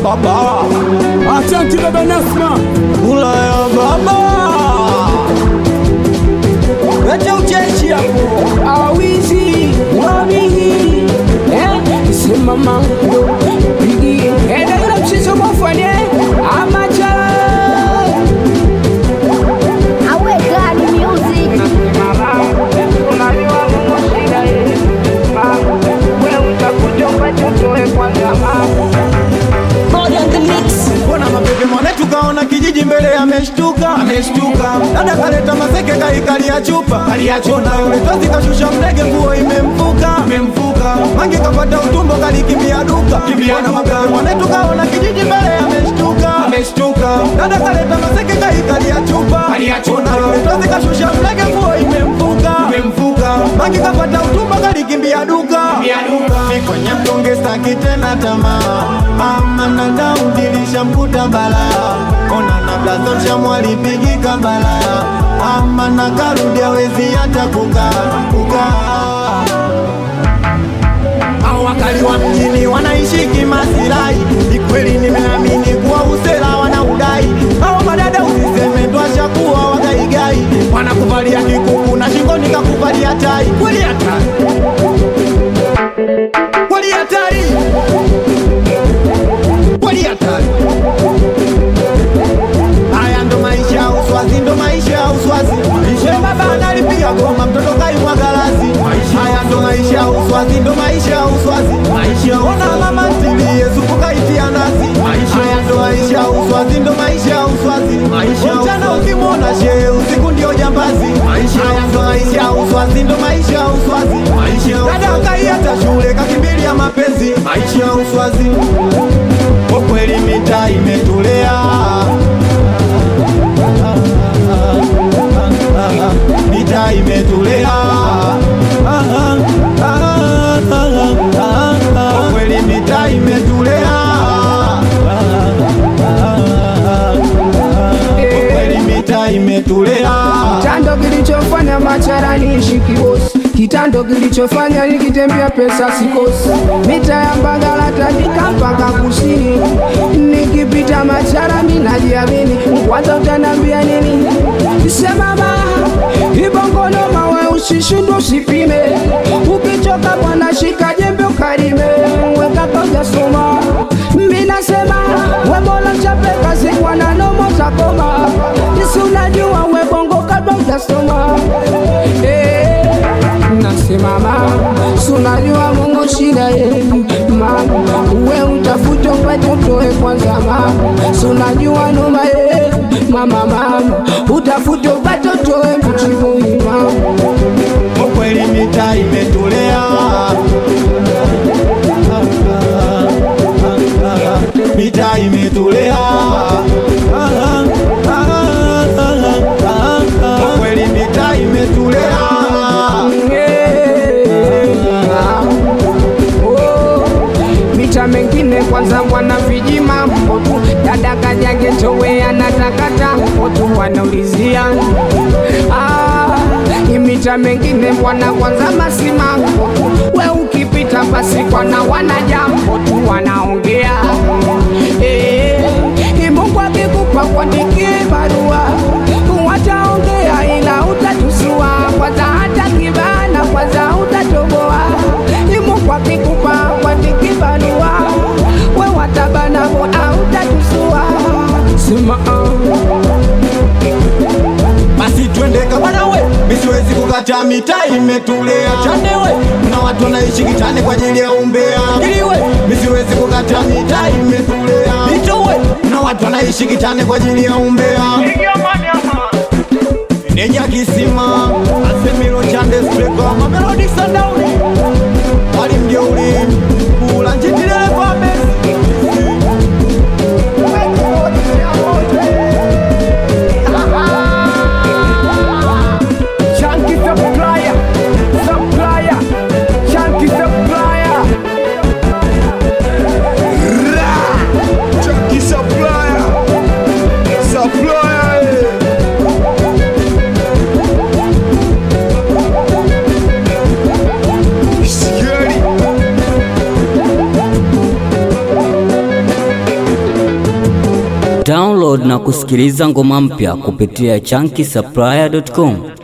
baba Asante baba Nasma. kula ya baba lete ucheshi hapo Awizi wabihi eh, simama bigi endelea mchezo mwafanye amacha Awe gani music. Mbona mapepe mwanetu kaona kijiji mbele ameshtuka ameshtuka dada kaleta maseke kaikalia chupa aliachona yule tozi kashusha mlege nguo imemfuka imemfuka mange kapata utumbo kalikimbia duka mbona mapepe mwanetu kaona kijiji mbele ameshtuka ameshtuka dada kaleta maseke kaikalia chupa aliachona yule tozi kashusha mlege nguo imemfuka imemfuka mange kapata utumbo kalikimbia duka mi kwenye mtonge staki tena tamaa mama na Daudi lishamkuta balaa ona na blazo shamwalipigika balaa ama na karudi awezi hata kukaa kukaa au wakali wa mjini wanaishi kimasirai ni kweli nimeamini kuwa usela wanaudai au madada usiseme twashakuwa wagaigai wanakuvalia kikuku na shingoni kakuvalia tai kweli hatari kweli hatari kweli hatari haya ndo maisha ya uswazi ndo maisha ya uswazi ishe baba analipiga goma mtoto kaimwa galasi haya ndo maisha ya uswazi ndo maisha ya uswazi maisha ona mama ntilie supu kaitia nasi haya ndo maisha ya uswazi ndo maisha ya uswazi mchana ukimwona shehe usiku ndio jambazi haya ndo maisha ya uswazi ndo maisha ya uswazi dada kaiata shule kakimbilia mapenzi maisha ya uswazi kwa kweli mita imetulea mita imetulea kwa kweli mita imetulea kwa kweli mita imetulea kitando kilichofanya macharani ishi kibosi kitando kilichofanya nikitembea pesa sikosi mita ya mbagala tandika mpaka kusini nikipita macharani najiamini kwanza utanambia nini semama ibongoloma we usishindwe usipime ukichoka bwana shika jembe ukarime wekaka ujasoma minasema webola mchape kazi kwana nomo takoma isi unajua webongo kabla ujasoma Eh, nasimama sunajua mungu shida yenu mama uwe utafute upatotoe kwanza mama sunajua noma yenu mama mama utafute upatotoe mchimuni mama kwa kweli mita imetulea mita imetulea kwa kweli mita imetulea mita mengine kwanza bwana viji mambo tu dada kajange towe anatakata tu wanaulizia ah, imita mengine bwana kwanza masimango tu we ukipita basi kwana wana jambo tu wanaongea eh, Mungu akikupa kuandikie barua wataongea ila utatusua kwanza hata kibana kwanza utatoboa Mungu akikupa kuandikie barua we watabanavo au utatusua sema basi twende kabana we misiwezi kukata mita imetulea chanewe na watu wanaishi kitani kwa ajili ya umbea iliwe misiwezi kukata mita imetulea itowe na watu wanaishi kitani kwa ajili ya umbea neja kisima asemilo chande spreko mamelodi sandauni walimjeuli kula njitidereva besi Chunky supplier, supplier, chunky supplier. Chunky supplier, supplier. eh. Download na kusikiliza ngoma mpya kupitia chunky supplier.com.